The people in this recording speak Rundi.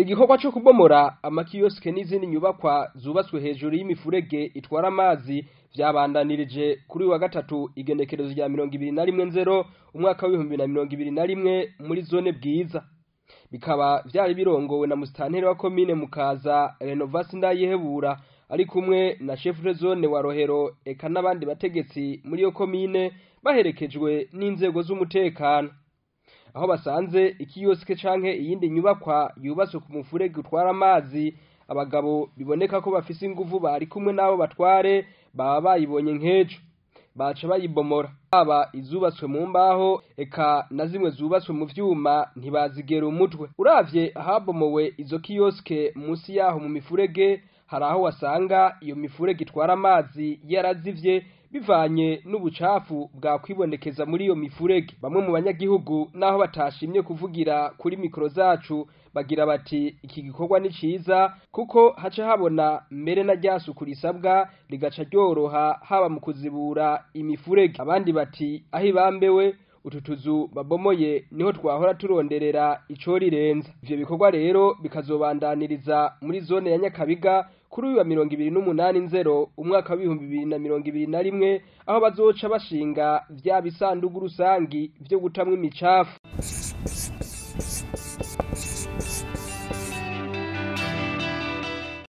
igikorwa co kubomora amakiyosike n'izindi nyubakwa zubatswe hejuru y'imifurege itwara amazi vyabandanirije kuri uyu wa gatatu igenekerezo rya mirongo ibiri na rimwe nzero umwaka w'ibihumbi na mirongo ibiri na rimwe muri zone bwiza bikaba vyari birongowe na musitanteri wa komine mukaza renovasi ndayihebura ari kumwe na chef de zone wa rohero eka n'abandi bategetsi muri iyo komine baherekejwe n'inzego z'umutekano aho basanze ikiyosike canke iyindi nyubakwa yubatswe ku mufurege utwara amazi abagabo biboneka ko bafise inguvu bari kumwe n'abo batware baba bayibonye nk'ejo baca bayibomora haba izubatswe mu mbaho eka na zimwe zubatswe mu vyuma ntibazigera umutwe uravye ahabomowe izo kiyosike musi yaho mu mifurege hari aho wasanga iyo mifurege itwara amazi yarazivye bivanye n'ubucafu bwakwibonekeza muri iyo mifurege bamwe mu banyagihugu naho batashimye kuvugira kuri mikoro zacu bagira bati iki gikorwa ni ciza kuko haca habona mbere na ryasuku risabwa rigaca ryoroha haba mu kuzibura imifurege abandi bati aho ibambewe utu tuzu babomoye niho twahora turonderera ico rirenza ivyo bikorwa rero bikazobandaniriza muri zone ya nyakabiga kuri uyu wa mirongo ibiri n'umunani nzero umwaka w'ibihumbi bibiri na mirongo ibiri na rimwe aho bazoca bashinga vya bisandugu rusangi vyo gutamwo imicafu